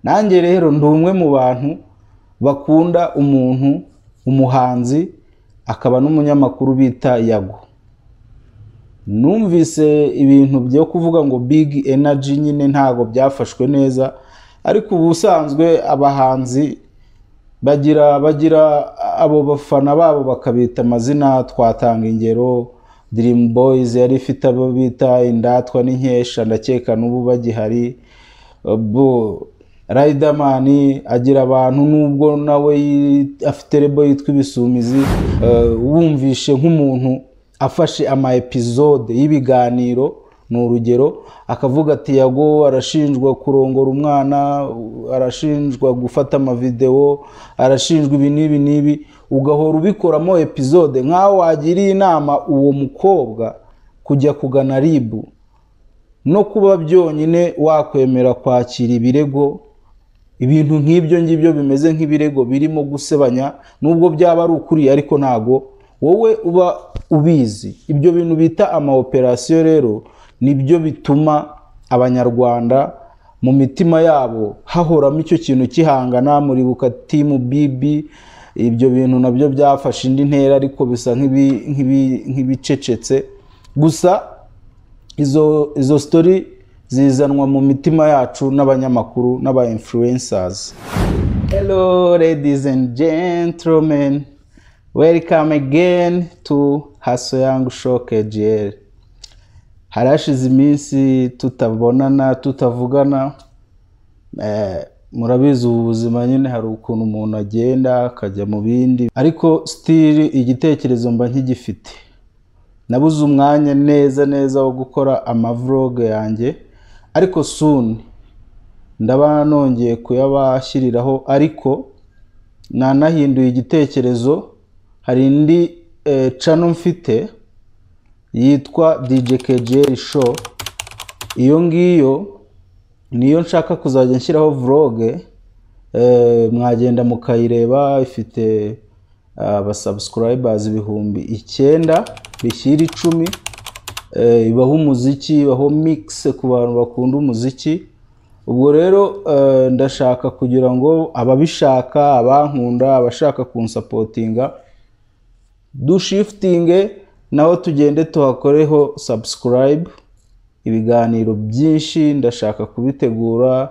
nanjye rero ndi umwe mu bantu bakunda umuntu umuhanzi akaba n'umunyamakuru bita yago numvise ibintu byo kuvuga ngo big energy nyine ntabwo byafashwe neza ariko ubusanzwe abahanzi bagira bagira abo bafana babo bakabita amazina twatanga ingero dream boys yari ifite abo bita indatwa n'inkesha ndakeka n'ubu bagihari bo Riderman agira abantu nubwo nawe afite rebo yitwa ibisumizi wumvishe nk'umuntu afashe ama episode y'ibiganiro ni urugero akavuga ati yago arashinjwa kurongora umwana arashinjwa gufata amavidewo arashinjwa ibi n'ibi n'ibi ugahora ubikoramo episode nk'aho wagiriye inama uwo mukobwa kujya kugana ribu no kuba byonyine wakwemera kwakira ibirego ibintu nk'ibyo ngibyo bimeze nk'ibirego birimo gusebanya nubwo byaba ari ukuriye ariko ntago wowe uba ubizi ibyo bintu bita ama operasiyo rero nibyo bituma abanyarwanda mu mitima yabo hahoramo icyo kintu kihangana muribuka timu bibi ibyo bintu nabyo byafashe indi ntera ariko bisa nk'ibi- nk'ibi- nk'ibicecetse gusa izo izo sitori zizanwa mu mitima yacu n'abanyamakuru n'aba influencers Hello, ladies and gentlemen. Welcome again to Hasoyang Show KGL. Harashize iminsi tutabonana, tutavugana. Eh, murabizi ubu buzima nyine hari ukuntu umuntu agenda akajya mu bindi, ariko still igitekerezo mba nkigifite. Nabuze umwanya neza neza wo gukora amavlog yanjye, ariko soon ndaba nongeye kuyabashyiriraho ariko nanahinduye igitekerezo hari indi eh, channel mfite yitwa DJ KGL show iyo ngiyo niyo nshaka kuzajya nshyiraho vlog eh, mwagenda mukayireba ifite abasubscribers ibihumbi icyenda bishyira icumi eh, ibaho umuziki ibaho mix ku bantu bakunda umuziki ubwo rero eh, ndashaka kugira ngo ababishaka abankunda abashaka kunsapotinga dushifitinge naho tugende tuhakoreho subscribe ibiganiro byinshi ndashaka kubitegura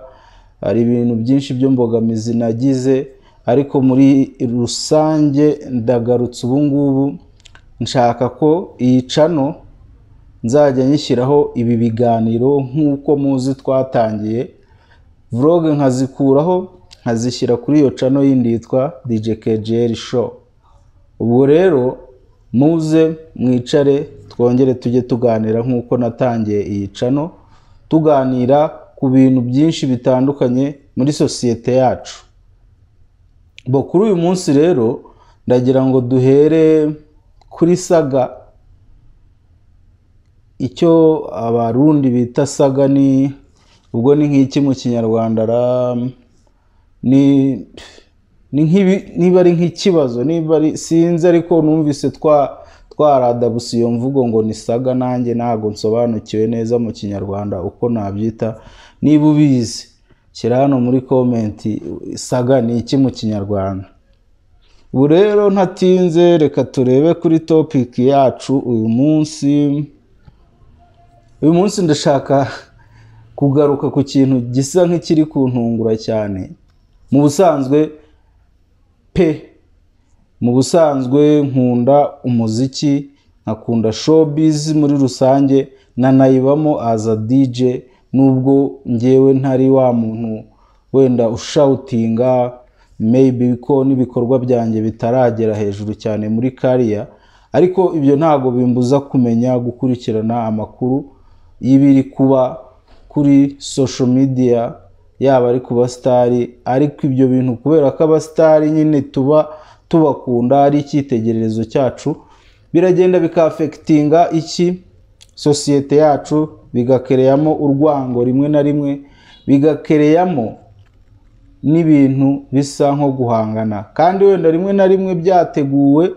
hari ibintu byinshi by'imbogamizi nagize ariko muri rusange ndagarutse ubu ngubu nshaka ko iyi cano nzajya nyishyiraho ibi biganiro nk'uko muzi twatangiye vlog nkazikuraho nkazishyira kuri iyo cano yindi yitwa DJ KGL show ubwo rero muze mwicare twongere tujye tuganira nk'uko natangiye iyi cano tuganira ku bintu byinshi bitandukanye muri sosiyete yacu bo kuri uyu munsi rero ndagira ngo duhere kuri saga icyo abarundi bita saga ni ubwo ni nk'iki mu kinyarwanda ra ni ni nk'ibi niba ari nk'ikibazo niba ari sinzi ariko numvise twa twaradabusa iyo mvugo ngo ni saga nanjye ntabwo nsobanukiwe neza mu kinyarwanda uko nabyita niba ubizi shyira hano muri komenti saga ni iki mu kinyarwanda ubu rero ntatinze reka turebe kuri topiki yacu uyu munsi uyu munsi ndashaka kugaruka ku kintu gisa nk'ikiri kuntungura cyane mu busanzwe pe mu busanzwe nkunda umuziki nkakunda showbiz muri rusange nanayibamo aza DJ nubwo ngewe ntari wa muntu wenda ushawutinga maybe ko n'ibikorwa byanjye bitaragera hejuru cyane muri kariya ariko ibyo ntabwo bimbuza kumenya gukurikirana amakuru y'ibiri kuba kuri social media yaba ari ku basitari ariko ibyo bintu kubera ko abasitari nyine tuba tubakunda ari icyitegererezo cyacu biragenda bikafekitinga iki sosiyete yacu bigakereyamo urwango rimwe na rimwe bigakereyamo n'ibintu bisa nko guhangana kandi wenda rimwe na rimwe byateguwe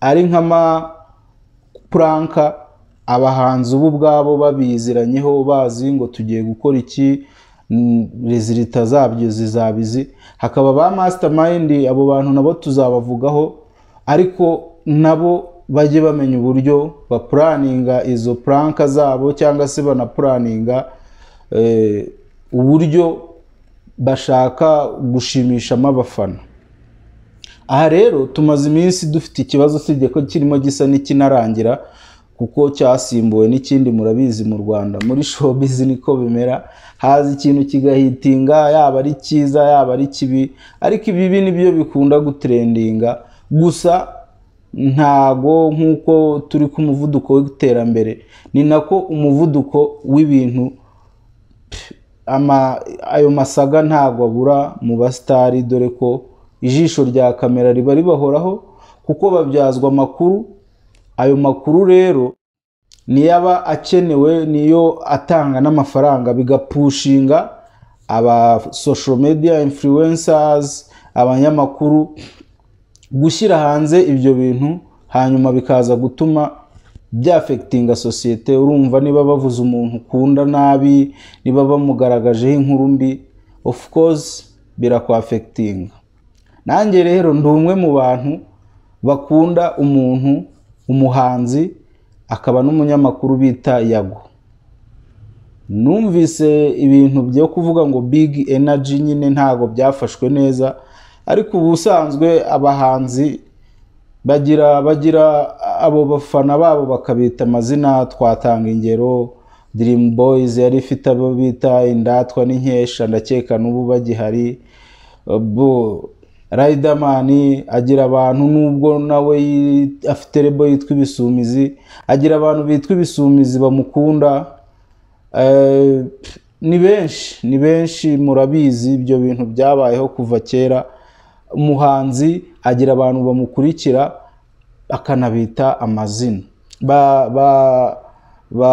ari nk'amapuranka abahanzi ubu ubwabo babiziranyeho bazi ngo tugiye gukora iki rezilita zabyo zizaba izi hakaba ba mastermind abo bantu nabo tuzabavugaho ariko nabo bajye bamenya uburyo bapuraninga izo puranka zabo cyangwa se banapuraninga eh, uburyo bashaka gushimishamo abafana aha rero tumaze iminsi dufite ikibazo usibye ko kirimo gisa n'ikinarangira kuko cyasimbuwe n'ikindi murabizi mu rwanda muri showbiz niko bimera haza ikintu kigahitinga yaba ari cyiza yaba ari kibi ariko ibibi nibyo bikunda gutrendinga gusa ntago nk'uko turi ku muvuduko w'iterambere ni nako umuvuduko w'ibintu ama ayo masaga ntago abura mu basitari dore ko ijisho rya kamera riba ribahoraho kuko babyazwa amakuru ayo makuru rero niyo aba akenewe niyo atanga n'amafaranga bigapushinga aba social media influencers abanyamakuru gushyira hanze ibyo bintu hanyuma bikaza gutuma byafekitinga sosiyete urumva niba bavuze umuntu ukunda nabi niba bamugaragajeho inkuru mbi of course birakwafekitinga nanjye rero ndi umwe mu bantu bakunda umuntu umuhanzi akaba n'umunyamakuru bita yago numvise ibintu byo kuvuga ngo big energy nyine ntabwo byafashwe neza ariko ubusanzwe abahanzi bagira bagira abo bafana babo bakabita amazina twatanga ingero dream boys yari ifite abo bita indatwa n'inkesha ndakeka n'ubu bagihari bo Riderman agira abantu nubwo nawe afite rebo yitwa ibisumizi agira abantu bitwa ibisumizi bamukunda ni benshi ni benshi murabizi ibyo bintu byabayeho kuva kera umuhanzi agira abantu bamukurikira akanabita amazina ba ba ba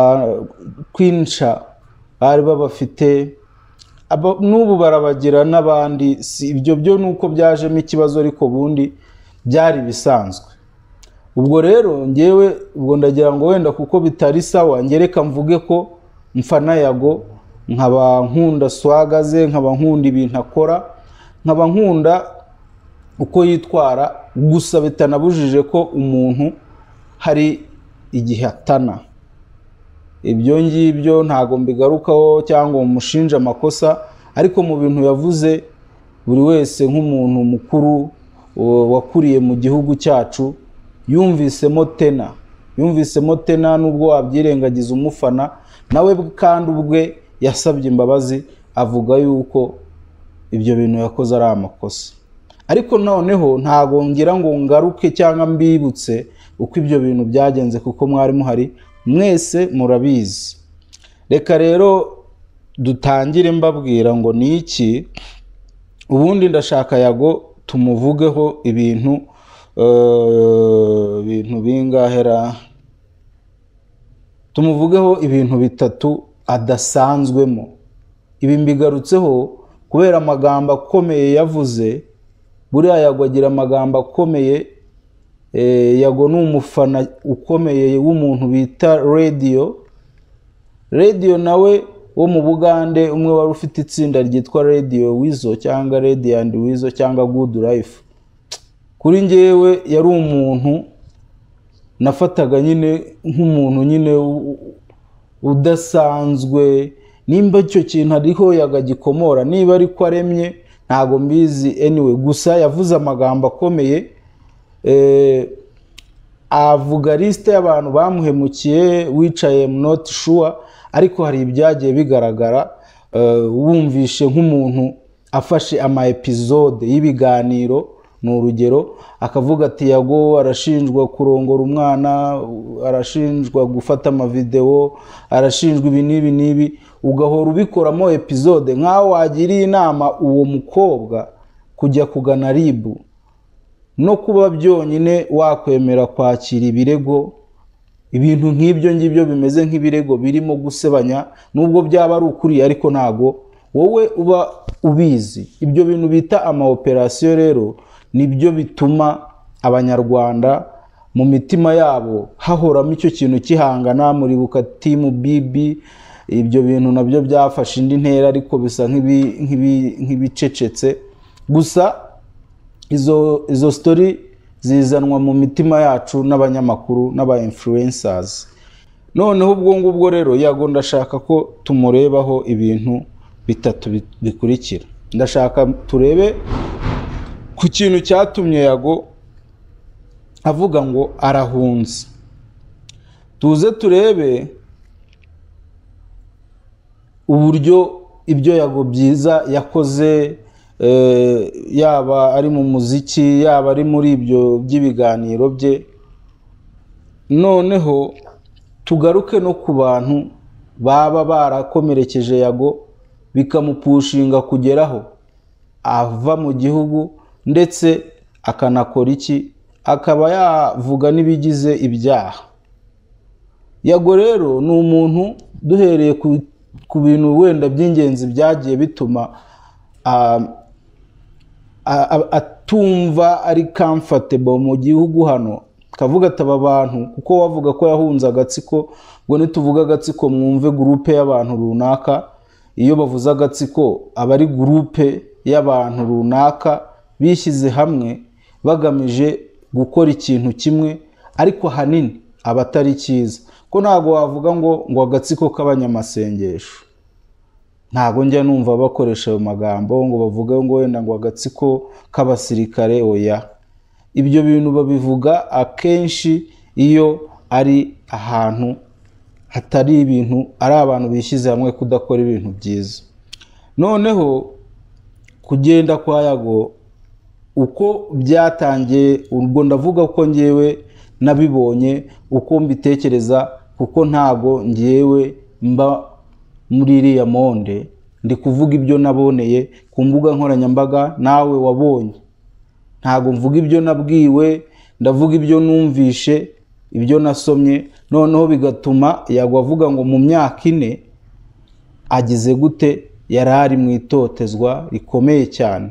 kwinca bari babafite n'ubu barabagira n'abandi si ibyo byo ni uko byajemo ikibazo ariko ubundi byari bisanzwe ubwo rero ngewe ubwo ndagira ngo wenda kuko bitari sawa ngereka mvuge ko mfana yago nkaba nkunda swaga ze nkaba nkunda ibintu akora nkaba nkunda uko yitwara gusa bitanabujije ko umuntu hari igihe atana ibyo ngibyo ntabwo mbigarukaho cyangwa umushinja amakosa ariko mu bintu yavuze buri wese nk'umuntu mukuru wakuriye mu gihugu cyacu yumvisemo tena yumvisemo tena n'ubwo wabyirengagiza umufana nawe kandi ubwe yasabye imbabazi avuga yuko ibyo bintu yakoze ari amakosa ariko noneho ntabwo ngira ngo ngaruke cyangwa mbibutse uko ibyo bintu byagenze kuko mwari muhari mwese murabizi reka rero dutangire mbabwira ngo ni iki ubundi ndashaka yago tumuvugeho ibintu ibintu bingahera tumuvugeho ibintu bitatu adasanzwemo ibi mbigarutseho kubera amagambo akomeye yavuze buriya yago agira amagambo akomeye yago ni umufana ukomeye w'umuntu bita radiyo radiyo nawe wo mu bugande umwe wari ufite itsinda ryitwa radiyo wizo cyangwa radiyandi wizo cyangwa gudu rayifu kuri ngewe yari umuntu nafataga nyine nk'umuntu nyine udasanzwe nimba icyo kintu ariho yagagikomora niba ariko aremye ntabwo mbizi anyway gusa yavuze amagambo akomeye avuga lisite y'abantu bamuhemukiye wicaye noti shuwa ariko hari ibyagiye bigaragara wumvishe nk'umuntu afashe ama episode y'ibiganiro ni urugero akavuga ati yago arashinjwa kurongora umwana arashinjwa gufata amavidewo arashinjwa ibi n'ibi n'ibi ugahora ubikoramo episode nk'aho wagiriye inama uwo mukobwa kujya kugana ribu no kuba byonyine wakwemera kwakira ibirego ibintu nk'ibyo ngibyo bimeze nk'ibirego birimo gusebanya nubwo byaba ari ukuri ariko ntago wowe uba ubizi ibyo bintu bita ama operasiyo rero nibyo bituma abanyarwanda mu mitima yabo hahoramo icyo kintu kihangana muribuka timu bibi ibyo bintu nabyo byafashe indi ntera ariko bisa nk'ibi- nk'ibi- nk'ibicecetse gusa izo izo sitori zizanwa mu mitima yacu n'abanyamakuru n'aba influencers noneho ubwo ngubwo rero yago ndashaka ko tumurebaho ibintu bitatu bi- bikurikira ndashaka turebe ku kintu cyatumye yago avuga ngo arahunze tuze turebe uburyo ibyo yago byiza yakoze eh, yaba ari mu muziki yaba ari muri ibyo by'ibiganiro bye noneho tugaruke no ku bantu baba barakomerekeje yago bikamupushinga kugeraho ava mu gihugu ndetse akanakora iki akaba yavuga n'ibigize ibyaha yago rero ni umuntu duhereye ku, ku bintu wenda by'ingenzi byagiye bituma ah, a- a- atumva ari comfortable mu gihugu hano kavuga ati aba bantu kuko wavuga ko yahunze agatsiko ubwo nituvuga agatsiko mwumve gurupe y'abantu runaka iyo bavuze agatsiko aba ari gurupe y'abantu runaka bishyize hamwe bagamije gukora ikintu kimwe ariko ahanini aba atari cyiza ko ntabwo wavuga ngo ngo agatsiko k'abanyamasengesho ntabwo njya numva bakoresha ayo magambo ngo bavuge ngo wenda ngo agatsiko k'abasirikare oya ibyo bintu babivuga akenshi iyo ari ahantu hatari ibintu ari abantu bishyize hamwe kudakora ibintu byiza noneho kugenda kwa yago uko byatangiye ubwo ndavuga ko ngewe nabibonye uko mbitekereza kuko ntago ngewe mba muri iriya monde ndi kuvuga ibyo naboneye ku mbuga nkoranyambaga nawe wabonye ntabwo mvuga ibyo nabwiwe ndavuga ibyo numvishe ibyo nasomye noneho bigatuma yagwa avuga ngo mu myaka ine agize gute yari ari mu itotezwa rikomeye cyane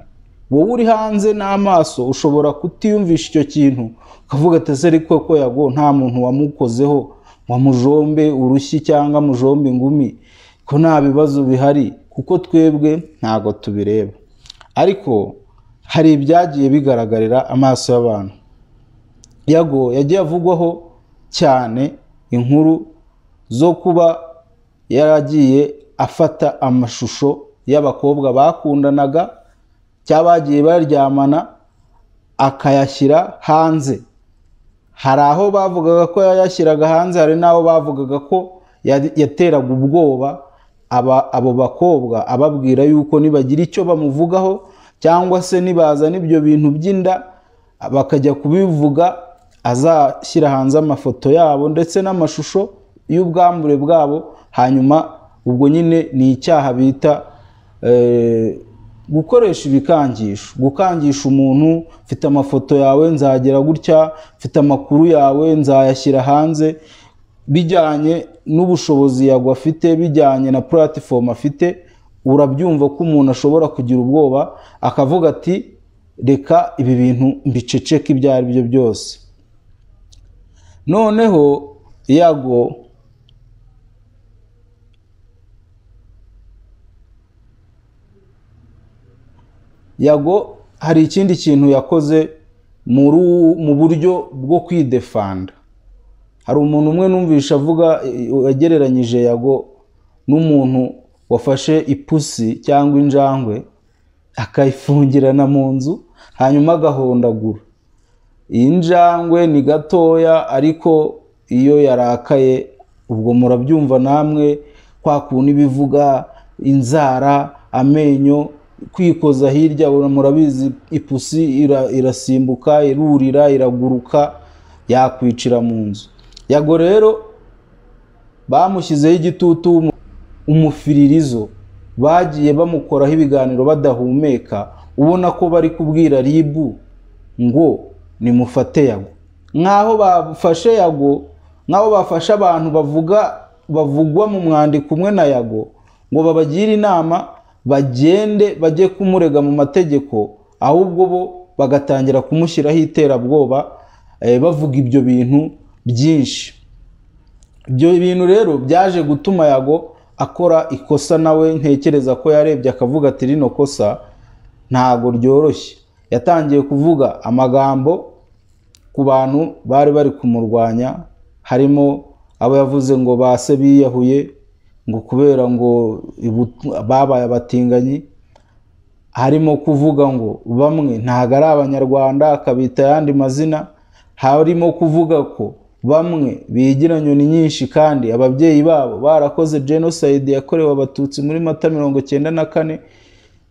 wowe uri hanze n'amaso ushobora kutiyumvisha icyo kintu ukavuga ati ese ariko ko yago nta muntu wamukozeho wamujombe urushyi cyangwa mujombe ingumi ko nta bibazo bihari kuko twebwe ntabwo tubireba ariko hari ibyagiye bigaragarira amaso y'abantu yago yagiye avugwaho cyane inkuru zo kuba yaragiye afata amashusho y'abakobwa bakundanaga cyangwa bagiye baryamana akayashyira hanze hari aho bavugaga ko yayashyiraga hanze hari n'aho bavugaga ko ya- yateraga ubwoba aba- abo bakobwa ababwira yuko nibagira icyo bamuvugaho cyangwa se nibazana ibyo bintu by'inda bakajya kubivuga azashyira hanze amafoto yabo ndetse n'amashusho y'ubwambure bwabo hanyuma ubwo nyine ni icyaha bita eh, gukoresha ibikangisho gukangisha umuntu mfite amafoto yawe nzagera gutya mfite amakuru yawe nzayashyira hanze bijyanye n'ubushobozi yagwa afite bijyanye na puratifomu afite urabyumva ko umuntu ashobora kugira ubwoba akavuga ati reka ibi bintu mbiceceke ibyo ari byo byose noneho yago yago hari ikindi kintu yakoze muri u- mu buryo bwo kwidefanda hari umuntu umwe numvisha avuga eh, yagereranyije yago n'umuntu wafashe ipusi cyangwa injangwe akayifungirana mu nzu hanyuma agahondagura iyi njangwe ni gatoya ariko iyo yarakaye ubwo murabyumva namwe kwa kuntu iba ivuga inzara amenyo kwikoza hirya ura- murabizi ipusi ira- irasimbuka irurira iraguruka yakwicira mu nzu yago rero bamushyizeho igitutu w'umu- umufiririzo bagiye bamukoraho ibiganiro badahumeka ubona ko bari kubwira ribu ngo nimufate yago nk'aho bafashe yago nk'aho bafashe abantu bavuga bavugwa mu mwandiko umwe na yago ngo babagire inama bagende bajye kumurega mu mategeko ahubwo bo bagatangira kumushyiraho iterabwoba eh, bavuga ibyo bintu byinshi ibyo bintu rero byaje gutuma yago akora ikosa nawe ntekereza ko yarebye akavuga ati rino kosa ntago ryoroshye yatangiye kuvuga amagambo ku bantu bari bari kumurwanya harimo abo yavuze ngo base biyahuye ngo kubera ngo ibu- babaye abatinganyi harimo kuvuga ngo bamwe ntago ari abanyarwanda akabita ayandi mazina harimo kuvuga ko bamwe bigira nyoni nyinshi kandi ababyeyi babo barakoze jenoside yakorewe abatutsi muri mata mirongo cyenda na kane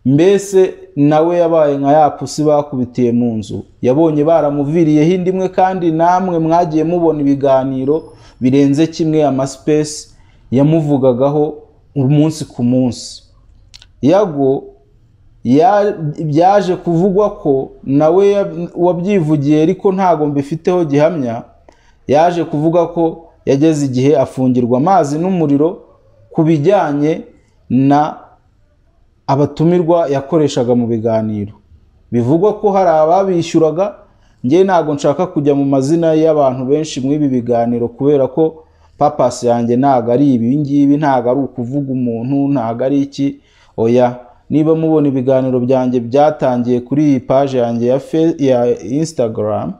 mbese nawe yabaye nka ya pusi bakubitiye mu nzu yabonye baramuviriyeho indi imwe kandi namwe mwagiye mubona ibiganiro birenze kimwe amasipesi yamuvugagaho umunsi ku munsi yago ya- byaje kuvugwa ko nawe ya- wabyivugiye ariko ntago mbifiteho gihamya yaje kuvuga ko yageze igihe afungirwa amazi n'umuriro ku bijyanye na abatumirwa yakoreshaga mu biganiro bivugwa ko hari ababishyuraga njye ntabwo nshaka kujya mu mazina y'abantu benshi muri ibi biganiro kubera ko papasi yanjye ntabwo ari ibi ngibi ntabwo ari ukuvuga umuntu ntabwo ari iki oya niba mubona ibiganiro byanjye byatangiye kuri iyi paje yanjye ya, Fe- ya instagram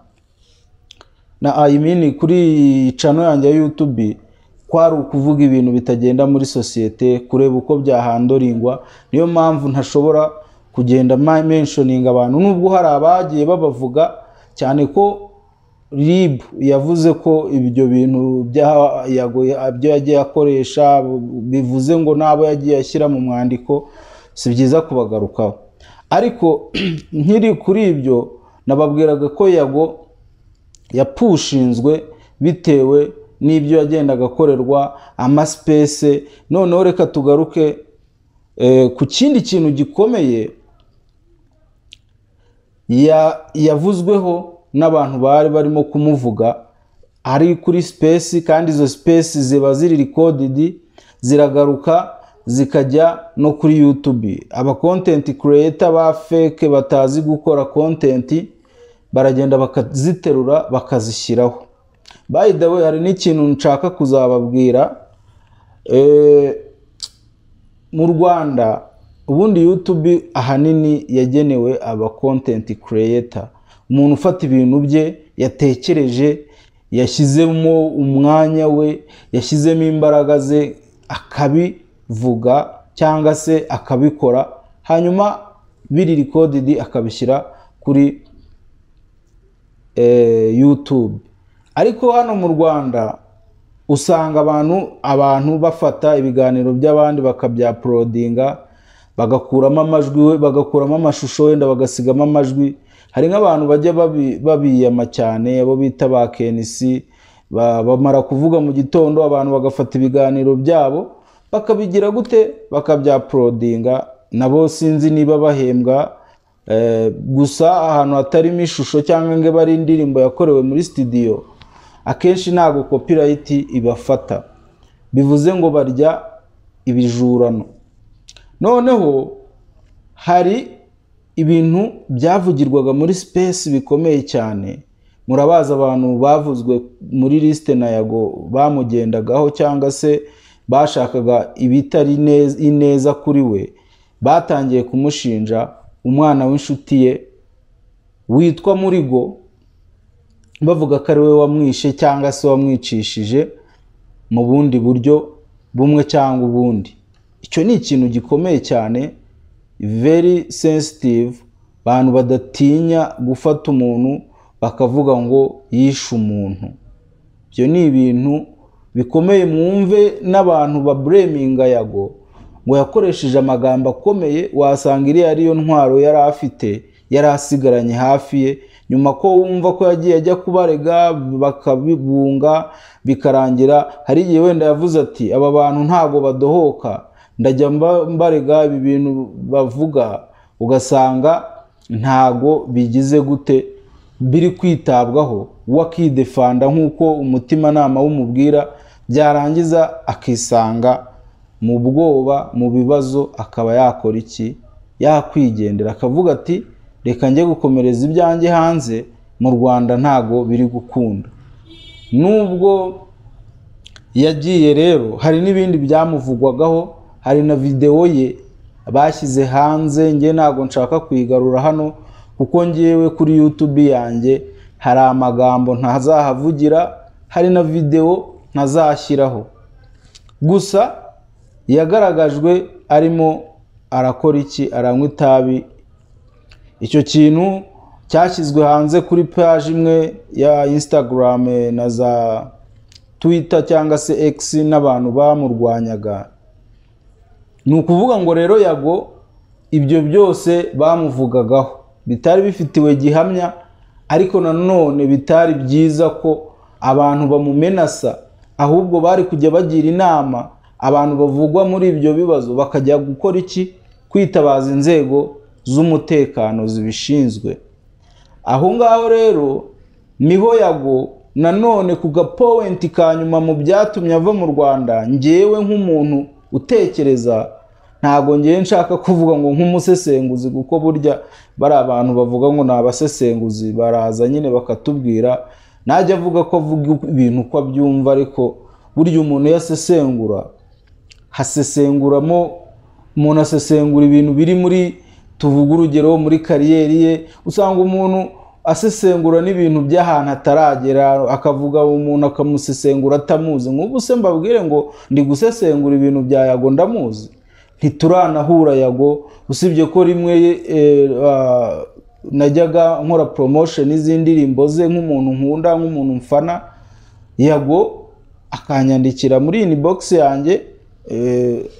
na I mean kuri iyi cano yanjye ya YouTube kwari ukuvuga ibintu bitagenda muri sosiyete kureba uko byahandoringwa niyo mpamvu ntashobora kugenda ma- mentioning abantu nubwo hari abagiye babavuga cyane ko rib yavuze ko ibyo bintu bya- yago- ibyo yagiye akoresha bivuze ngo n'abo yagiye ashyira mu mwandiko si byiza kubagarukaho ariko nkiri kuri ibyo nababwiraga ko yago yapushinzwe bitewe n'ibyo yagendaga akorerwa amasipese noneho reka tugaruke eh, ku kindi kintu gikomeye ya- yavuzweho n'abantu bari barimo kumuvuga ari kuri sipesi kandi izo sipesi ziba ziri rikodidi ziragaruka zikajya no kuri yutube abakontenti kureyeta ba feke batazi gukora kontenti baragenda bakaziterura bakazishyiraho by the way hari n'ikintu nshaka kuzababwira Eh, mu rwanda ubundi youtube ahanini yagenewe aba content creator umuntu ufata ibintu bye yatekereje yashyizemo umwanya we yashyizemo imbaraga ze akabivuga cyangwa se akabikora hanyuma biri recorded akabishyira kuri eh, YouTube ariko hano mu Rwanda usanga abantu abantu bafata ibiganiro by'abandi bakabyaporodinga bagakuramo amajwi we bagakuramo amashusho wenda bagasigamo amajwi hari nk'abantu bajya babi- babiyama cyane abo bita ba KNC ba- bamara kuvuga mu gitondo abantu bagafata ibiganiro byabo bakabigira gute bakabyaporodinga nabo sinzi niba bahembwa Eh, gusa ahantu hatarimo ishusho cyangwa ngo ibe ari indirimbo yakorewe muri studio akenshi ntabwo copyright ibafata bivuze ngo barya ibijurano noneho hari ibintu byavugirwaga muri space bikomeye cyane murabazi abantu bavuzwe muri lisite na yago bamugendagaho cyangwa se bashakaga ibitari nez- ineza kuri we batangiye kumushinja umwana w'inshuti ye witwa murigo bavuga ko ari we wamwishe cyangwa se wamwicishije mu bundi buryo bumwe cyangwa ubundi icyo ni ikintu gikomeye cyane very sensitive abantu badatinya gufata umuntu bakavuga ngo yishe umuntu ibyo ni ibintu bikomeye mwumve n'abantu babureminga yago ngo yakoresheje amagambo akomeye wasanga iriya ariyo ntwaro yari afite yari asigaranye hafi ye nyuma ko wumva ko yagiye ajya kubarega bakabibunga bikarangira hari igihe wenda yavuze ati aba bantu ntabwo badohoka ndajya mba- mbarega ibi bintu bavuga ugasanga ntago bigize gute biri kwitabwaho we akidefanda nk'uko umutimanama wumubwira byarangiza akisanga mu bwoba mu bibazo akaba yakora iki yakwigendera akavuga ati reka njye gukomereza ibyanjye hanze mu rwanda ntago biri gukunda nubwo yagiye rero hari n'ibindi byamuvugwagaho hari na videwo ye bashyize hanze njye ntabwo nshaka kuyigarura hano kuko ngewe kuri yutube yanjye hari amagambo ntazahavugira hari na videwo ntazashyiraho gusa yagaragajwe arimo arakora iki aranywa itabi icyo kintu cyashyizwe hanze kuri paji imwe ya instagram na za twita cyangwa se X n'abantu bamurwanyaga ni ukuvuga ngo rero yago ibyo byose bamuvugagaho bitari bifitiwe gihamya ariko nanone bitari byiza ko abantu bamumenasa ahubwo bari kujya bagira inama abantu bavugwa muri ibyo bibazo bakajya gukora iki kwitabaza inzego z'umutekano zibishinzwe aho ngaho rero niho yago nanone ku gapowenti ka nyuma mu byatumye ava mu rwanda ngewe nk'umuntu utekereza ntabwo ngewe nshaka kuvuga ngo nk'umusesenguzi kuko burya bari abantu bavuga ngo ni abasesenguzi baraza nyine bakatubwira najya avuga ko avuga ibintu uko abyumva ariko burya umuntu iyo asesengura hasesenguramo umuntu asesengura ibintu biri muri tuvuga urugero muri kariyeri ye usanga umuntu asesengura n'ibintu by'ahantu ataragera akavuga umuntu akamusesengura atamuzi nk'ubu se mbabwire ngo ndi gusesengura ibintu bya yago ndamuzi ntituranahura yago usibye ko rimwe najyaga nkora poromosheni z'indirimbo ze nk'umuntu nkunda nk'umuntu mfana yago akanyandikira muri ini bogisi yanjye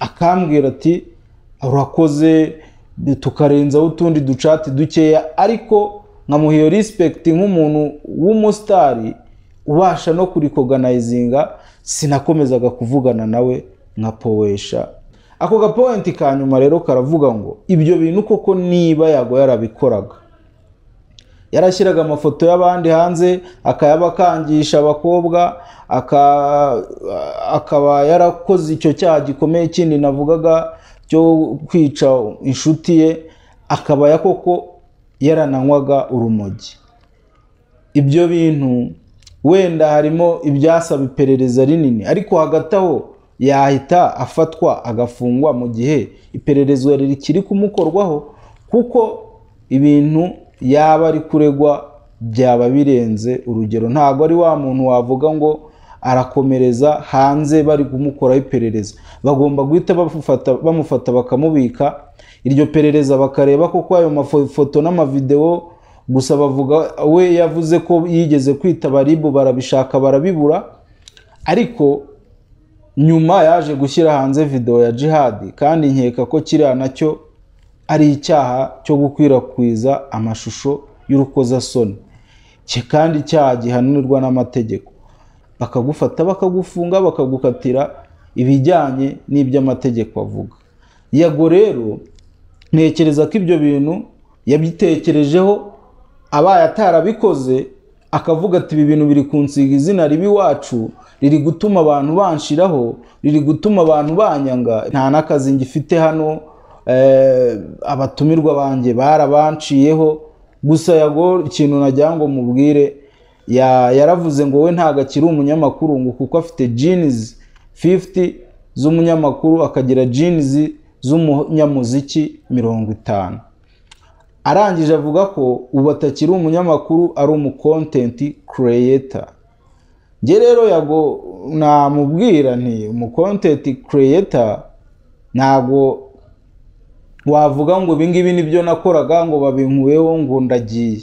akambwira ati urakoze tukarenzaho utundi ducati dukeya ariko nkamuha respect nk'umuntu w'umusitari ubasha no kurikoganayizinga sinakomezaga kuvugana nawe nka powesha ako gapoyinti ka nyuma rero karavuga ngo ibyo bintu koko niba yago yarabikoraga yarashyiraga amafoto y'abandi hanze akayabakangisha abakobwa akaba yarakoze icyo cyaha gikomeye kindi navugaga cyo kwica inshuti ye akaba ya koko yarananywaga urumogi ibyo bintu wenda harimo ibyasaba iperereza rinini ariko hagati aho yahita afatwa agafungwa mu gihe iperereza rikiri kumukorwaho kuko ibintu yaba ari kuregwa byaba birenze urugero ntabwo ari wa muntu wavuga ngo arakomereza hanze bari kumukoraho iperereza bagomba guhita bamufata bakamubika iryo perereza bakareba koko ayo mafoto n'amavidewo gusa bavuga we yavuze ko yigeze kwita baribu barabishaka barabibura ariko nyuma yaje gushyira hanze videwo ya jihadi kandi nkeka ko kiriya nacyo ari icyaha cyo gukwirakwiza amashusho y'urukozasoni kandi icyaha gihanirwa n'amategeko bakagufata bakagufunga bakagukatira ibijyanye n'iby'amategeko avuga yago rero ntekereza ko ibyo bintu yabitekerejeho abaye atarabikoze akavuga ati ibi bintu biri kunsiga izina ribi iwacu riri gutuma abantu banshiraho riri gutuma abantu banyanga nta n'akazi ngifite hano abatumirwa banjye barabanciyeho gusa yago ikintu najya ngo mubwire yaravuze ngo we ntabwo akiri umunyamakuru ngo kuko afite jinizi fifuti z'umunyamakuru akagira jinizi z'umunyamuziki mirongo itanu arangije avuga ko ubu atakiri umunyamakuru ari umukontenti kereyeta nge rero yago namubwira nti umukontenti kereyeta ntabwo wavuga ngo ibingibi nibyo nakoraga ngo babinkuyeho ngo ndagiye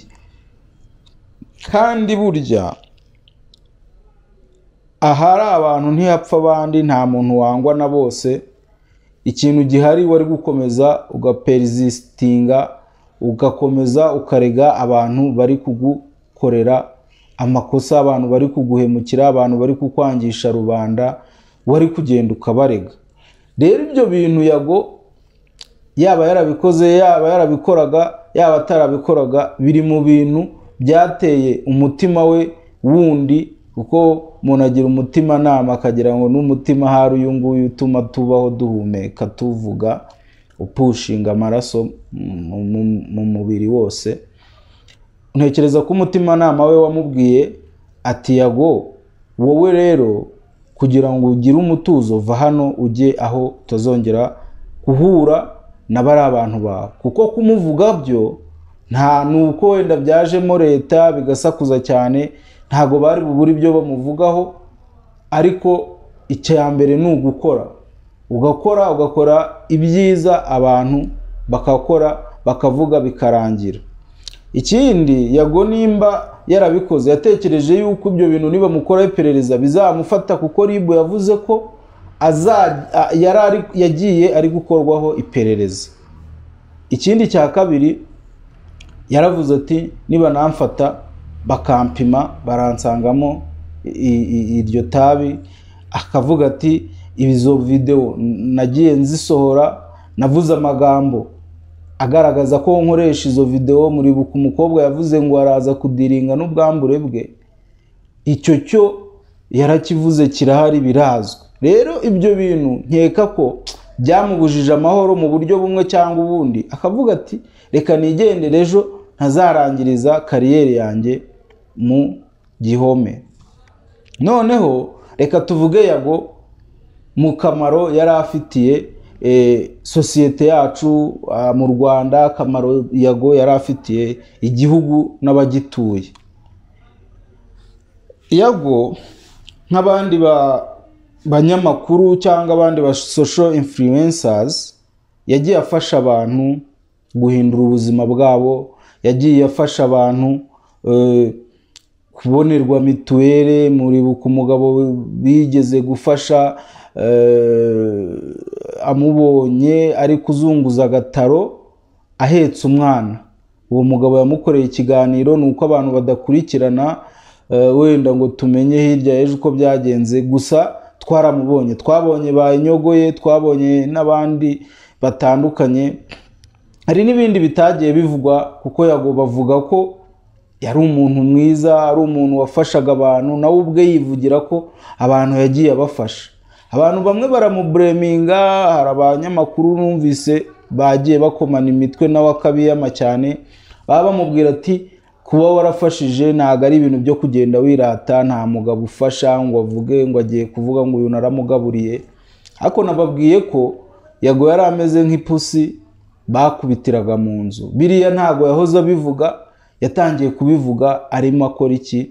kandi burya ahari abantu ntihapfa abandi nta muntu wangwa na bose ikintu gihari wari gukomeza ugaperizisitinga ugakomeza ukarega abantu bari kugukorera amakosa abantu bari kuguhemukira abantu bari kukwangisha rubanda wari kugenda ukabarega rero ibyo bintu yago yaba yarabikoze yaba yarabikoraga yaba atarabikoraga biri mu bintu byateye umutima we wundi kuko umuntu agira umutimanama akagira ngo n'umutima hari uyu nguyu utuma tubaho duhumeka tuvuga upushinga amaraso mu mubiri wose ntekereza ko umutimanama we wamubwiye ati yago wowe rero kugira ngo ugire umutuzo va hano ujye aho utazongera guhura na bari abantu bawe kuko kumuvuga byo nta nuko wenda byajemo leta bigasakuza cyane ntabwo bari bubure ibyo bamuvugaho ariko icya mbere ni ugukora ugakora ugakora ibyiza abantu bakakora bakavuga bikarangira ikindi yago nimba yarabikoze yatekereje yuko ibyo bintu niba mukora iperereza bizamufata kuko ribu yavuze ko yari yagiye ari gukorwaho iperereza ikindi cya kabiri yaravuze ati niba namfata bakampima baransangamo iryo tabi akavuga ati ibizo videwo nagiye nzisohora navuze amagambo agaragaza ko nkoresha izo videwo muribuka umukobwa yavuze ngo araza kudiringa n'ubwambure bwe icyo cyo yarakivuze kirahari birazwi rero ibyo bintu nkeka ko byamubujije amahoro mu buryo bumwe cyangwa ubundi akavuga ati reka nigendere ejo ntazarangiriza kariyeri yanjye mu gihome noneho reka tuvuge yago mu kamaro yari afitiye sosiyete yacu mu rwanda akamaro yago yari afitiye igihugu n'abagituye yago nk'abandi banyamakuru cyangwa abandi ba social influencers yagiye afasha abantu guhindura ubuzima bwabo yagiye afasha abantu kubonerwa mituweli muribuka umugabo bigeze gufasha amubonye ari kuzunguza agataro ahetse umwana uwo mugabo yamukoreye ikiganiro ni uko abantu badakurikirana wenda ngo tumenye hirya ejo uko byagenze gusa twaramubonye twabonye bayinyogoye twabonye n'abandi batandukanye hari n'ibindi bitagiye bivugwa kuko yago bavuga ko yari umuntu mwiza ari umuntu wafashaga abantu nawe ubwe yivugira ko abantu yagiye abafasha abantu bamwe baramubureminga hari abanyamakuru numvise bagiye bakomana imitwe nawe akabiyama cyane baba bamubwira ati kuba warafashije ntabwo ari ibintu byo kugenda wirata nta mugabo ufasha ngo avuge ngo agiye kuvuga ngo uyu naramugaburiye ariko nababwiye ko yago yari ameze nk'ipusi bakubitiraga mu nzu biriya ntabwo yahoze abivuga yatangiye kubivuga arimo akora iki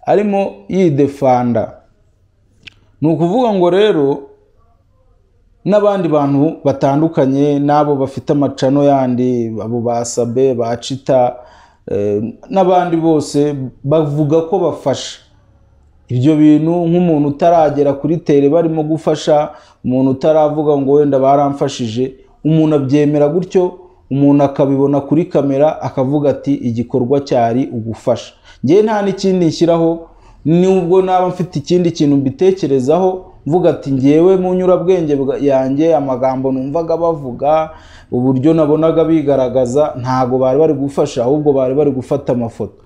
arimo yidefanda ni ukuvuga ngo rero n'abandi bantu batandukanye n'abo bafite amacano yandi abo ba sabe ba cita n'abandi bose bavuga ko bafasha ibyo bintu nk'umuntu utaragera kuri tere barimo gufasha umuntu utaravuga ngo wenda baramfashije umuntu abyemera gutyo umuntu akabibona kuri kamera akavuga ati igikorwa cyari ugufasha ngewe nta n'ikindi nshyiraho nubwo naba mfite ikindi kintu mbitekerezaho mvuga ati ngewe mu nyurabwenge yanjye amagambo numvaga bavuga uburyo nabonaga bigaragaza ntabwo bari bari gufasha ahubwo bari bari gufata amafoto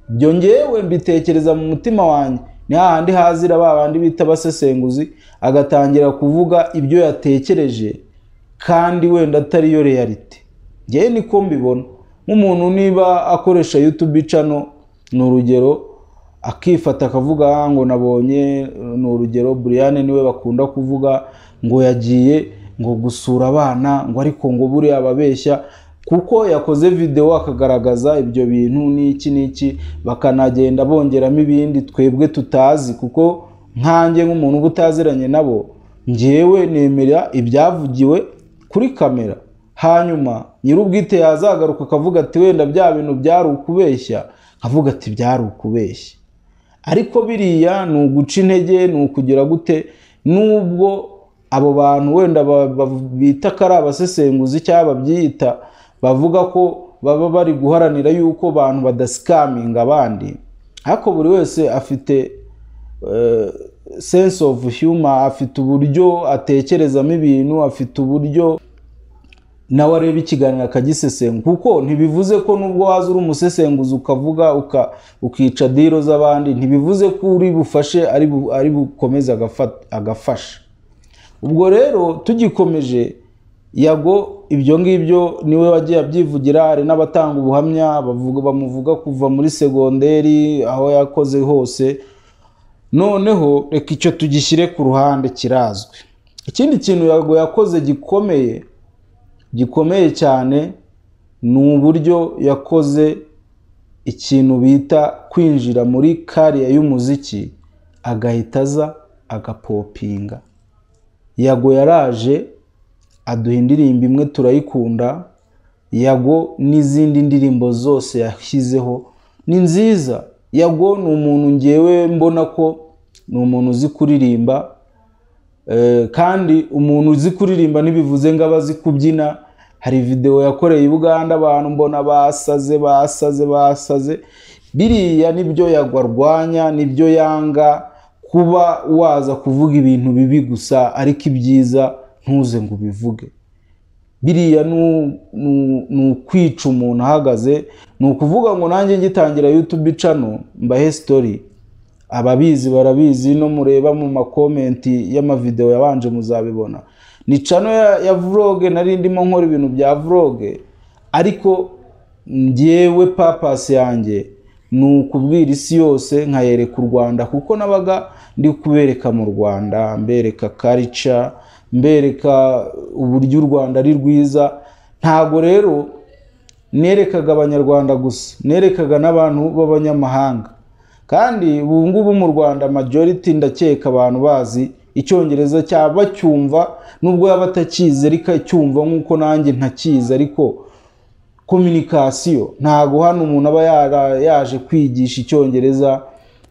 ibyo ngewe mbitekereza mu mutima wanjye ni hahandi hazira ba bandi bita abasesenguzi agatangira kuvuga ibyo yatekereje kandi wenda atariyo realite ngewe niko mbibona nk'umuntu niba akoresha yutubi cano ni urugero akifata akavuga ngo nabonye ni urugero buriyane niwe bakunda kuvuga ngo yagiye ngo gusura abana ngo ariko ngo buriya ababeshya kuko yakoze videwo akagaragaza ibyo bintu n'iki n'iki bakanagenda bongeramo ibindi twebwe tutazi kuko nkanjye nk'umuntu uba utaziranye nabo ngewe nemera ibyavugiwe kuri kamera hanyuma nyir'ubwite yazagaruka akavuga ati wenda bya bintu byari ukubeshya akavuga ati byari ukubeshya ariko biriya ni uguca intege ni ukugira gute n'ubwo abo bantu wenda bita ko ari abasesenguzi cyangwa babyita bavuga ko baba bari guharanira yuko abantu badasikaminga abandi ariko buri wese afite sense of humor afite uburyo atekerezamo ibintu afite uburyo nawe areba ikiganiro akagisesengura kuko ntibivuze ko nubwo waza uri umusesenguzi ukavuga ukica diro z'abandi ntibivuze ko uri bufashe ari bukomeze agafasha ubwo rero tugikomeje yago ibyo ngibyo niwe wagiye abyivugira hari n'abatanga ubuhamya bamuvuga kuva muri segonderi aho yakoze hose noneho reka icyo tugishyire ku ruhande kirazwi ikindi kintu yago yakoze gikomeye gikomeye cyane ni uburyo yakoze ikintu bita kwinjira muri kariya y'umuziki agahita aza agapopinga yago yaraje aduha indirimbo imwe turayikunda yago n'izindi ndirimbo zose yashyizeho ni nziza yago ni umuntu ngewe mbona ko ni umuntu uzi kuririmba kandi umuntu uzi kuririmba ntibivuze ngo aba azi kubyina hari videwo yakoreye i buganda abantu mbona basaze basaze basaze biriya nibyo yagwa arwanya nibyo yanga kuba waza kuvuga ibintu bibi gusa ariko ibyiza ntuze ngo ubivuge biriya ni ukwica umuntu ahagaze ni ukuvuga ngo nanjye ngitangira yutube cano mbahe sitori ababizi barabizi no mureba mu makomenti y'amavidewo yabanje muzabibona ni cano ya vloge nari ndimo nkora ibintu bya vloge ariko ngewe papasi yanjye ni ukubwira isi yose nkayereka u rwanda kuko nabaga ndi kubereka mu rwanda mbereka karica mbereka uburyo u rwanda ari rwiza ntago rero nerekaga abanyarwanda gusa nerekaga n'abantu b'abanyamahanga kandi ubu ngubu mu rwanda majority ndakeka abantu bazi icyongereza cyaba cyumva nubwo yaba atakizi ariko cyumva nk'uko nanjye ntakizi ariko kominikasiyo ntago hano umuntu aba yaje kwigisha icyongereza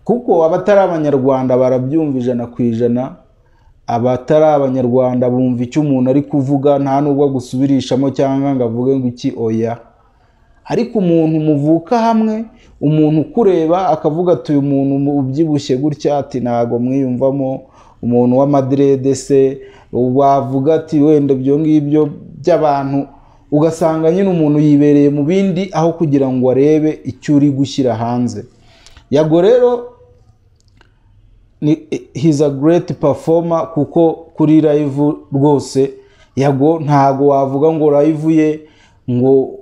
kuko abatari abanyarwanda barabyumva ijana ku ijana abatari abanyarwanda bumva icyo umuntu ari kuvuga nta nubwo agusubirishamo cyangwa ngo avuge ngo iki oya ariko umuntu muvuka hamwe umuntu ukureba akavuga ati uyu muntu ubyibushye gutya ati ntabwo mwiyumvamo umuntu w'amadirede se wavuga ati wenda ibyo ngibyo by'abantu ugasanga nyine umuntu yibereye mu bindi aho kugira ngo arebe icyo uri gushyira hanze yago rero hizi a gereti pafoma kuko kuri rayivu rwose yago ntago wavuga ngo rayivu ye ngo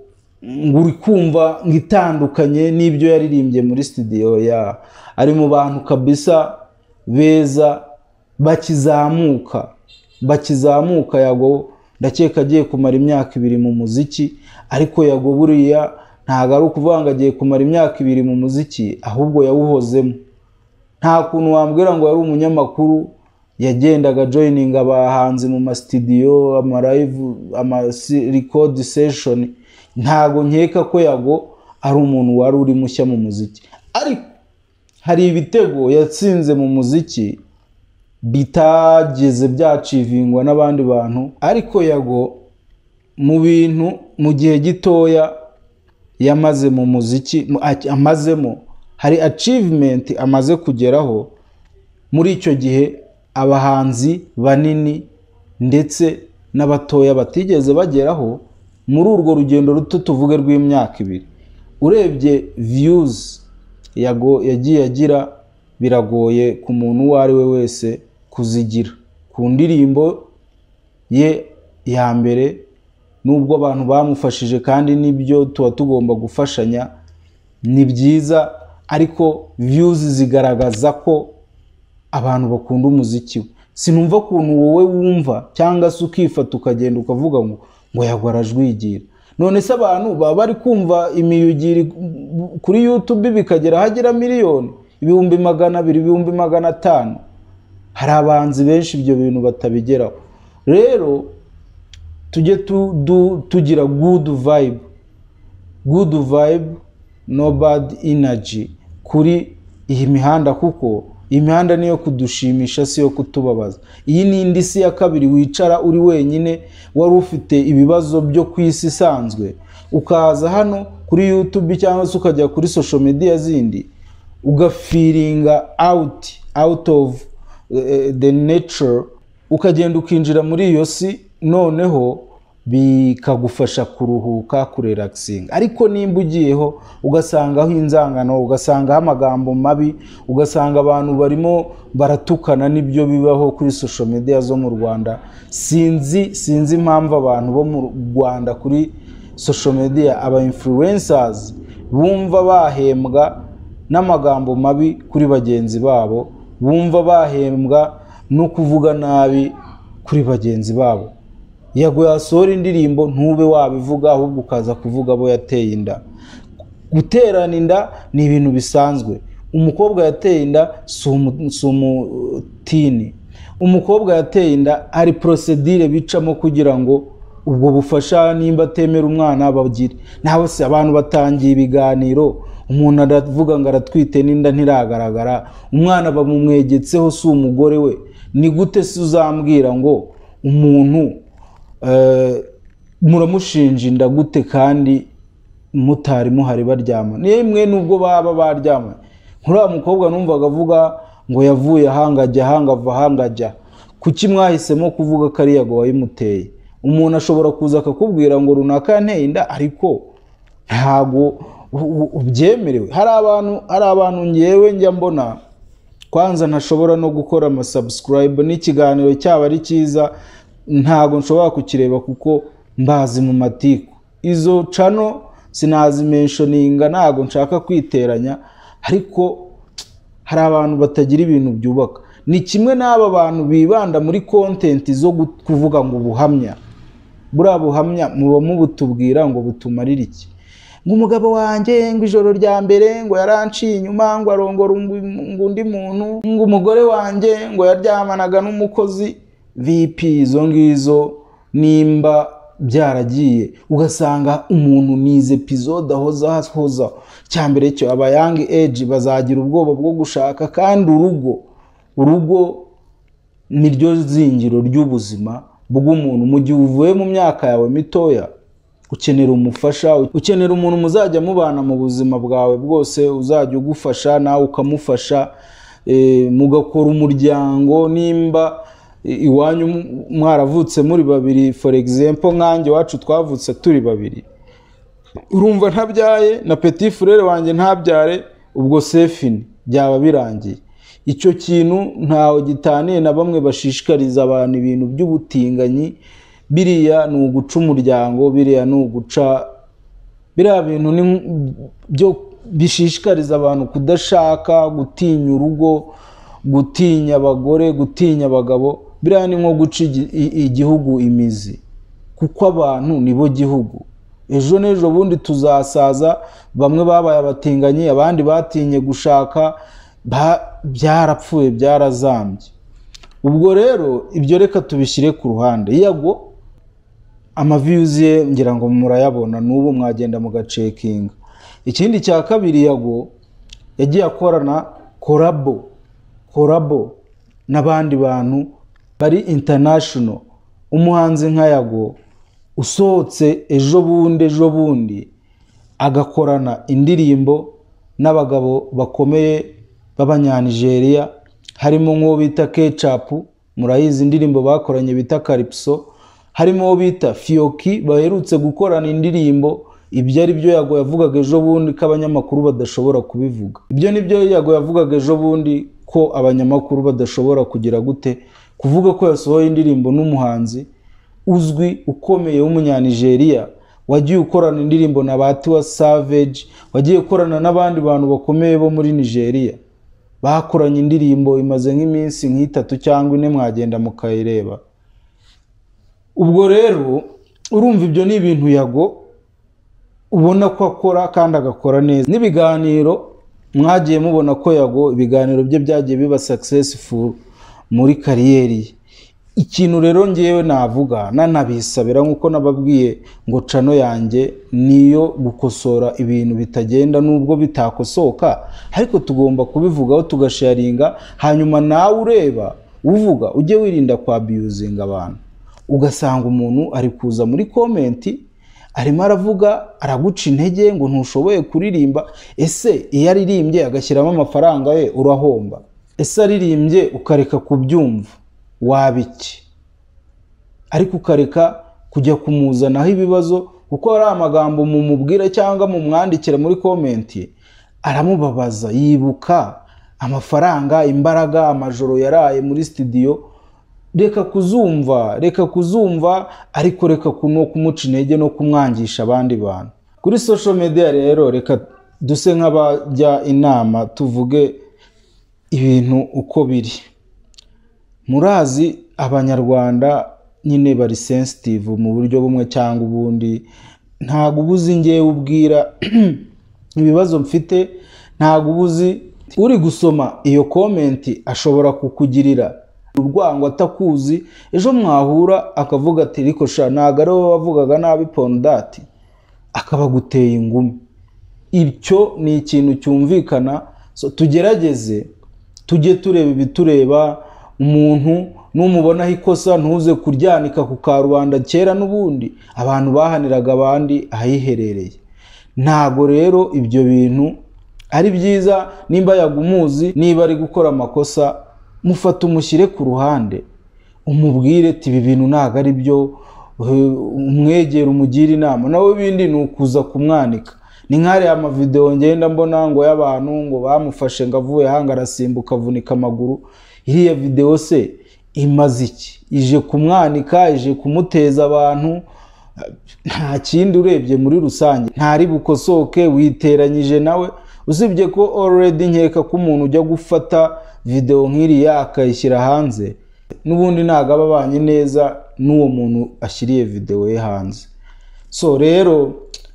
ngo uri kumva ngo itandukanye n'ibyo yaririmbye muri studio ya ari mu bantu kabisa beza bakizamuka bakizamuka yago ndakeka agiye kumara imyaka ibiri mu muziki ariko yago buriya ntabwo ari ukuvuga ngo agiye kumara imyaka ibiri mu muziki ahubwo yawuhozemo nta kuntu wambwira ngo yari umunyamakuru yagendaga joyininga abahanzi mu masitidiyo amarayivu amarikodi seshoni ntago nkeka ko yago ari umuntu wari uri mushya mu muziki ariko hari ibitego yatsinze mu muziki bitageze byacivingwa n'abandi bantu ariko yago mu bintu mu gihe gitoya yamaze mu muziki amazemo hari acivimenti amaze kugeraho muri icyo gihe abahanzi banini ndetse n'abatoya batigeze bageraho muri urwo rugendo ruto tuvuge rw'imyaka ibiri urebye viyuzi yago yagiye agira biragoye ku muntu uwo ari we wese kuzigira ku ndirimbo ye ya mbere nubwo abantu bamufashije kandi n'ibyo tuba tugomba gufashanya ni byiza ariko viyuzi zigaragaza ko abantu bakunda umuziki we sinumva ukuntu wowe wumva cyangwa se ukifata ukagenda ukavuga ngo ngo yagwa arajwigira none se abantu baba bari kumva imiyugiri kuri yutube bikagera ahagera miliyoni ibihumbi magana abiri ibihumbi magana atanu hari abahanzi benshi ibyo bintu batabigeraho rero tujye tugira gudu vayibu gudu vayibu no badi inaji kuri iyi mihanda kuko imihanda niyo kudushimisha si yo kutubabaza iyi ni indi si ya kabiri wicara uri wenyine wari ufite ibibazo byo ku isi isanzwe ukaza hano kuri yutube cyangwa se ukajya kuri sosho mediya zindi ugafiringa awuti awuti ofu de neture ukagenda ukinjira muri iyo si noneho bikagufasha kuruhuka kureragisiga ariko nimba ugiyeho ugasangaho inzangano ugasangaho amagambo mabi ugasanga abantu barimo baratukana n'ibyo bibaho kuri sosho mediya zo mu rwanda sinzi sinzi impamvu abantu bo mu rwanda kuri sosho mediya aba influensazi bumva bahembwa n'amagambo mabi kuri bagenzi babo bumva bahembwa no kuvuga nabi kuri bagenzi babo yego yasohora indirimbo ntube wabivuga ahubwo ukaza kuvuga abo yateye inda guterana inda ni ibintu bisanzwe umukobwa yateye inda si umutini umukobwa yateye inda hari porosedire bicamo kugira ngo ubwo bufasha nimba atemera umwana bagire ntabwo se abantu batangiye ibiganiro umuntu aravuga ngo aratwite n'inda ntiragaragara umwana bamumwegetseho si umugore we ni gute se uzambwira ngo umuntu muramushinja inda gute kandi mutari muhari baryama nimwe nubwo baba baryama nkuriya mukobwa numvaga avuga ngo yavuye ahangajya ahangava ahangajya kuki mwahisemo kuvuga ko ari yago wayimuteye umuntu ashobora kuza akakubwira ngo runaka yanteye inda ariko ntabwo ubyemerewe hari abantu hari abantu ngewe njya mbona kwanza ntashobora no gukora amasabusikarayibu n'ikiganiro cyaba ari cyiza ntabwo nshobora kukireba kuko mbazi mu matiku izo cano sinazimenshoninga ntabwo nshaka kwiteranya ariko hari abantu batagira ibintu byubaka ni kimwe n'aba bantu bibanda muri kontenti zo kuvuga ngo ubuhamya buriya buhamya muba mubutubwira ngo butumarire iki ngo umugabo wanjye ngo ijoro rya mbere ngo yaranciye inyuma ngo arongora undi muntu ngo umugore wanjye ngo yaryamanaga n'umukozi vipi izo ngizo nimba byaragiye ugasanga umuntu nize epizode ahoza ahoza cya mbere cyo aba yangi eji bazagira ubwoba bwo gushaka kandi urugo urugo ni ryo zingiro ry'ubuzima bw'umuntu mu gihe uvuye mu myaka yawe mitoya ukenera umufasha ukenera umuntu muzajya mubana mu buzima bwawe bwose uzajya ugufasha nawe ukamufasha mugakora umuryango nimba iwanyu mwaravutse muri babiri for example nkanjye iwacu twavutse turi babiri urumva ntabyaye na petit frere wanjye ntabyare ubwo sefini byaba birangiye icyo kintu ntawe gitaniye na bamwe bashishikariza abantu ibintu by'ubutinganyi biriya ni uguca umuryango biriya ni uguca biriya bintu byo bishishikariza abantu kudashaka gutinya urugo gutinya abagore gutinya abagabo biriya ni nko guca igihugu imizi kuko abantu nibo gihugu ejo n'ejo bundi tuzasaza bamwe babaye abatinganyi abandi batinye gushaka byarapfuye byarazambye ubwo rero ibyo reka tubishyire ku ruhande yago amaviyuzi ye ngira ngo murayabona n'ubu mwagenda mugacekinga ikindi cya kabiri yago yagiye akorana korabo korabo n'abandi bantu bari international umuhanzi nka yago usohotse ejo bundi ejo bundi agakorana indirimbo n'abagabo bakomeye b'abanyanigeriya harimo nk'uwo bita kecapu murayizi indirimbo bakoranye bita karipiso harimo uwo bita fiyoki baherutse gukorana indirimbo ibyo ari byo yago yavugaga ejo bundi ko abanyamakuru badashobora kubivuga ibyo ni byo yago yavugaga ejo bundi ko abanyamakuru badashobora kugira gute kuvuga ko yasohoye indirimbo n'umuhanzi uzwi ukomeye w'umunyanigeriya wagiye ukorana indirimbo na batiwa savage wagiye ukorana n'abandi bantu bakomeye bo muri nigeria bakoranye indirimbo imaze nk'iminsi nk'itatu cyangwa ine mwagenda mukayireba ubwo rero urumva ibyo ni ibintu yago ubona ko akora kandi agakora neza n'ibiganiro mwagiye mubona ko yago ibiganiro bye byagiye biba successful muri kariyeri ye ikintu rero ngewe navuga nanabisabira nk'uko nababwiye ngo cano yanjye niyo gukosora ibintu bitagenda nubwo bitakosoka ariko tugomba kubivugaho tugasharinga hanyuma nawe ureba uvuga ujye wirinda kwabiyuzinga abantu ugasanga umuntu ari kuza muri komenti arimo aravuga araguca intege ngo ntushoboye kuririmba ese iyo aririmbye agashyiramo amafaranga ye urahomba ese aririmbye ukareka kubyumva waba iki ariko ukareka kujya kumuzanaho ibibazo kuko hari amagambo mumubwira cyangwa mumwandikira muri komenti aramubabaza yibuka amafaranga imbaraga amajoro yaraye muri sitidiyo reka kuzumva reka kuzumva ariko reka no kumuca intege no kumwangisha abandi bantu kuri social media rero reka duse nk'abajya inama tuvuge ibintu uko biri murazi abanyarwanda nyine bari sensitive mu buryo bumwe cyangwa ubundi ntabwo uba uzi ngewe ubwira ibibazo mfite ntabwo uba uzi uri gusoma iyo komenti ashobora kukugirira urwango atakuzi ejo mwahura akavuga ati riko sha ntabwo ari wowe wavugaga nabi pondati akaba aguteye ingumi icyo ni ikintu cyumvikana So, tugerageze tujye tureba ibitureba umuntu numubonaho ikosa ntuze kuryanika ku karubanda kera n'ubundi abantu bahaniraga abandi ahiherereye ntago rero ibyo bintu ari byiza nimba yagumuzi niba ari gukora amakosa mufata umushyire ku ruhande umubwire ati ibi bintu ntabwo ari byo eh, umwegere umugire inama nawe ibindi ni ukuza kumwanika ni nk'ariya amavidewo ngenda mbona ngo y'abantu ngo bamufashe ngo avuye hanga arasimbuka avunika amaguru iriya videwo se imaze iki ije kumwanika ije kumuteza abantu nta kindi urebye muri rusange ntari bukosoke witeranyije nawe usibye ko already nkeka ko umuntu ujya gufata videwo nk'iriya akayishyira hanze n'ubundi ntabwo aba abanye neza n'uwo muntu ashyiriye videwo ye hanze so rero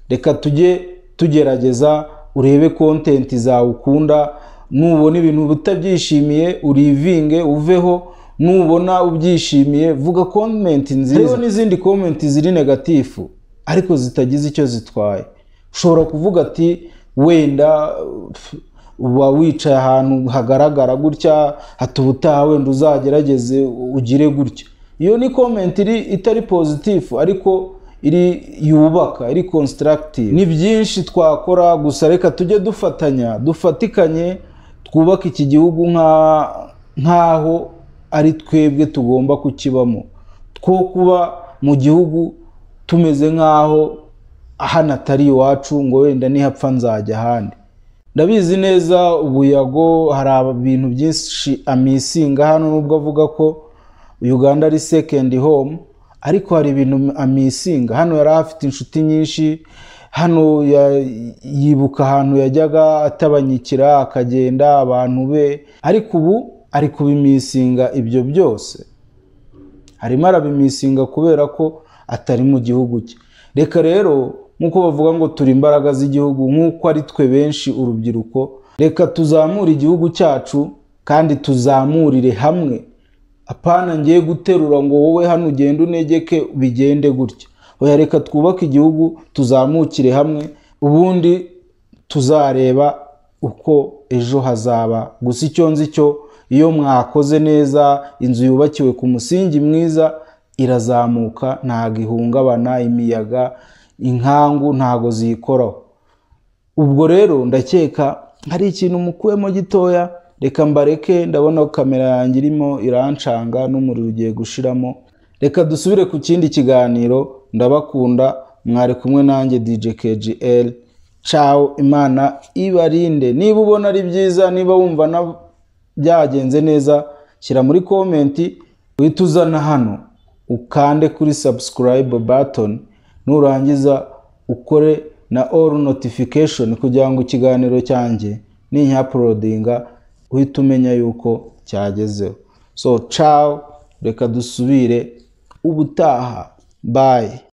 reka tujye tugerageza urebe kontenti zawe ukunda nubona ibintu utabyishimiye urivinge uveho nubona ubyishimiye vuga komenti nziza hariho n'izindi komenti ziri negatifu ariko zitagize icyo zitwaye ushobora kuvuga ati wenda pf, uba wicaye ahantu hagaragara gutya hata ubutaha wenda uzagerageze ugire gutya iyo ni komenti iri itari pozitifu ariko iri yubaka iri konsitaragitive ni byinshi twakora gusa reka tujye dufatanya dufatikanye twubake iki gihugu nka- nk'aho ari twebwe tugomba kukibamo two kuba mu gihugu tumeze nk'aho hano atari iwacu ngo wenda nihapfa nzajya ahandi ndabizi neza ubuyago hari ibintu byinshi amisinga hano nubwo avuga ko uganda ari sekendi home ariko hari ibintu amisinga hano yari afite inshuti nyinshi hano ya- yibuka ahantu yajyaga atabanyikira akagenda abantu be ariko ubu ari kubimisinga ibyo byose harimo arabimisinga kubera ko atari mu gihugu cye reka rero nk'uko bavuga ngo turi imbaraga z'igihugu nk'uko ari twe benshi urubyiruko reka tuzamure igihugu cyacu kandi tuzamurire hamwe apana ngiye guterura ngo wowe hano ugende unegeke bigende gutya oya reka twubake igihugu tuzamukire hamwe ubundi tuzareba uko ejo hazaba gusa icyo nzi cyo iyo mwakoze neza inzu yubakiwe ku musingi mwiza irazamuka ntabwo ihungabana imiyaga inkangu ntabwo ziyikoraho ubwo rero ndakeka hari ikintu mukuyemo gitoya reka mbareke ndabona ko kamera yanjye irimo irancanga n'umuriro ugiye gushiramo reka dusubire ku kindi kiganiro ndabakunda mwari kumwe nanjye DJ KGL ciao imana ibarinde niba ubona ari byiza niba wumva na byagenze neza shyira muri komenti uhite uzana hano ukande kuri subscribe button nurangiza ukore na all notification kugira ngo ikiganiro cyanjye ninyapulodinga uhite umenya yuko cyagezeho so ciao reka dusubire ubutaha bye